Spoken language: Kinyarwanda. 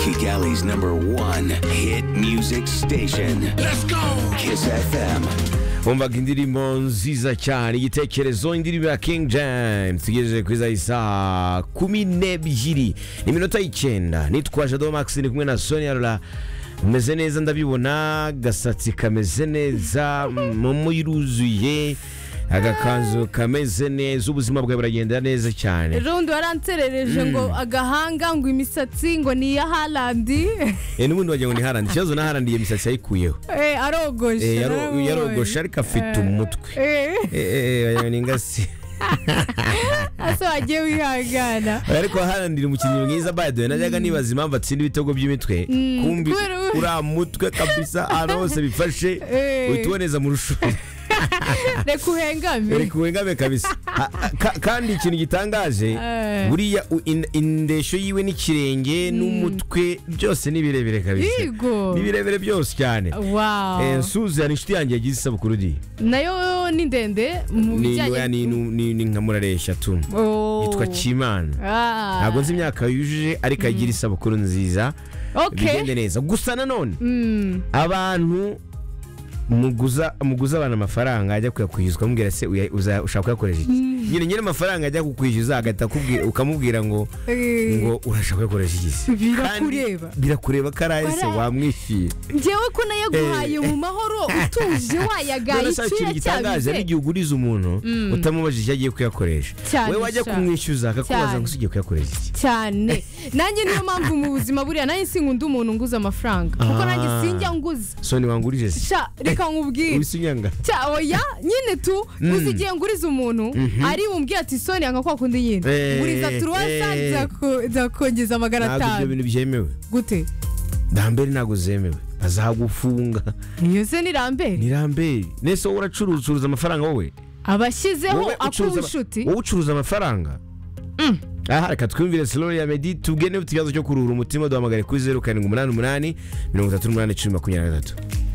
Kigali's number one hit music station. Let's go! Kiss FM. bumvaga indirimbo nziza cyane igitekerezo indirimbo ya king james tugejeje kuri za isaa kumi n'ebyiri iminota y'icyenda nitwaje ado max ni kumwe na sonia rura umeze neza ndabibona agasatsi kameze neza momo iruzuye agakanzu kameze neza ubuzima bwawe buragendera neza cyane rundi waranserereje ngo agahanga ngo imisatsi ngo ni iya harandi Eh, n'ubundi wagira ngo ni harandi ikibazo na harandi iyo misatsi yayikuyeho Eh, arogoshe Eh, yaro- narabonye. yarogoshe ariko afite umutwe Eh, Eh, eh, wagira ngo ni ingasi ese wagiye wihangana ariko harandira umukinnyi mwiza bayaduye najyaga nibaza impamvu atsinda ibitego by'imitwe kumbi kubera- uriya mutwe kabisa ahantu hose bifashe Eh. uhita uboneza mu rushuri reka uhengame reka uwengame kabisa Ha- ha- ka- kandi ikintu gitangaje Eh. buriya u- in- indeshyo yiwe n'ikirenge n'umutwe byose ni birebire kabisa Yego. ni birebire byose cyane Eh, wow Suze hari inshuti yanjye yagize isabukuru di nayo ni ndende mu ni bijyanye ni- ni- ni nka murareshya tu Oh. yitwa Kimana Ah. ntabwo nzi imyaka yujuje ariko agira isabukuru nziza bigende okay neza gusa nanone Mm. abantu muguza muguza abantu amafaranga ajya kuyakwishyuzwa amubwira se uya- uza- ushaka kuyakoresha iki nyine nyine amafaranga ajya kukwishyuza agahita akubwi- ukamubwira ngo Eh. ngo urashaka kuyakoresha iki se Birakureba. Kandi birakureba ko araye se Waraye. wamwishyuye njyewe ko nayaguhaye mu mahoro utuje wayagaye None se hari icyuya ikintu gitangaje ari cyabize igihe uguriza umuntu utamubajije icyo agiye kuyakoresha Cyane we wajya cyane. kumwishyuza akakubaza Cyane. ngo se ugiye kuyakoresha iki cyane nanjye niyo mpamvu mu buzima buriya nanjye sinkunda umuntu nguza amafaranga kuko Ah. nanjye sinjya nguza so ntiwangurije se sha reka nkubwire wisi unyanga Cya, oya nyine tu uzi igihe nguriza umuntu ari bumbwire ati soni yanga kwa kundi nyine Eh, nguriza turuwasa eh. nzako- nzakongeza magana ntabwo ibyo atanu bintu byemewe gute ndambere ntabwo zemewe azagufunga niyo se ni rambere ni rambere nese wowe uracuruza ucuruza amafaranga wowe abashyizeho Wowe ucuruza- ak'ubucuti wowe ucuruza amafaranga aha reka twiyumvire silori ya medi tugene ku kibazo cyo kuruhura umutima duhamagare kuri zeru karindwi umunani umunani mirongo itatu n'umunani icumi makumyabiri na gatatu